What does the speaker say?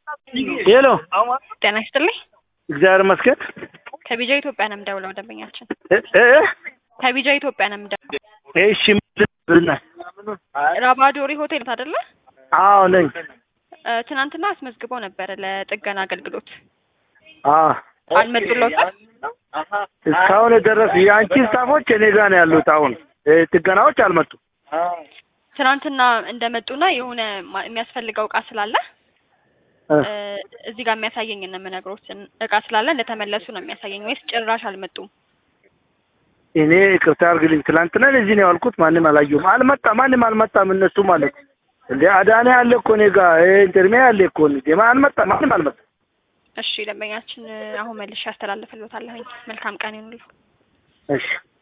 ሄሎ ጤና ይስጥልኝ። እግዚአብሔር ይመስገን። ከቢጃ ኢትዮጵያ ነው የምደውለው ደንበኛችን። እ እ ከቢጃ ኢትዮጵያ ነው የምደውለው። እሺ ምንድን ነው? ራባዶሪ ሆቴል አይደለ? አዎ ነኝ። እ፣ ትናንትና አስመዝግበው ነበረ ለጥገና አገልግሎት አዎ አልመጡለውታል? እስካሁን የደረሱ የአንቺ ስታፎች እኔ ጋር ነው ያሉት። አሁን እ፣ ጥገናዎች አልመጡም። ትናንትና እንደመጡና የሆነ ማ- የሚያስፈልገው እቃ ስላለ እ፣ እ፣ እዚህ ጋር የሚያሳየኝ ነው የምነግሮት እቃ ስላለ እንደተመለሱ ነው የሚያሳየኝ ወይስ ጭራሽ አልመጡም? እኔ ይቅርታ አድርግልኝ። ትላንትና እዚህ ነው ያልኩት። ማንም አላየሁም። አልመጣ ማንም አልመጣም። እነሱ ማለት እንደ አዳኔ አለ እኮ እኔ ጋር እ፣ ኢንተርሜ አለ እኮ እንዴ አልመጣ ማንም አልመጣ። እሺ ደንበኛችን እ፣ አሁን መልሼ ያስተላልፍልዎታለሁኝ። መልካም ቀን ይሁንልዎ። እሺ